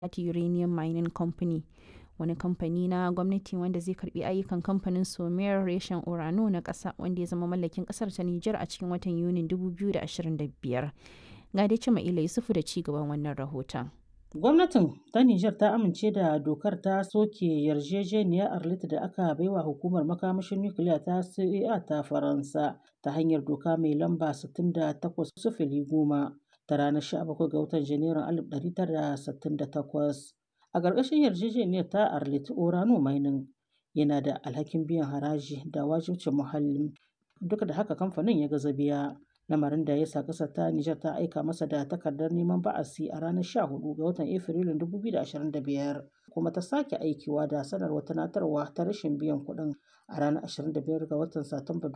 Uranium Mining Company, wani kamfani na gwamnati wanda zai karbi ayyukan kamfanin Somer reshen Orano na ƙasa wanda ya zama mallakin ƙasar ta Nijar a cikin watan Yunin 2025. Ga dai Cima'ila Yusufu da ci gaban wannan rahoton. Gwamnatin ta Nijar ta amince da dokar ta soke yarjejeniyar Arlit da aka baiwa hukumar makamashin nukiliya ta CEA ta Faransa ta hanyar doka mai lamba 68 goma ta ranar 17 ga watan Janairun 1968. A ƙarƙashin yarjejeniyar ta Arlit Orano Mining yana da alhakin biyan haraji da wajibcin muhalli duk da haka kamfanin ya gaza biya. lamarin da ya sa ƙasar ta Nijar ta aika masa da takardar neman ba'asi a ranar 14 ga watan Afrilun 2025 kuma ta sake aikiwa da sanarwar tunatarwa ta rashin biyan kuɗin a ranar 25 ga watan Satumba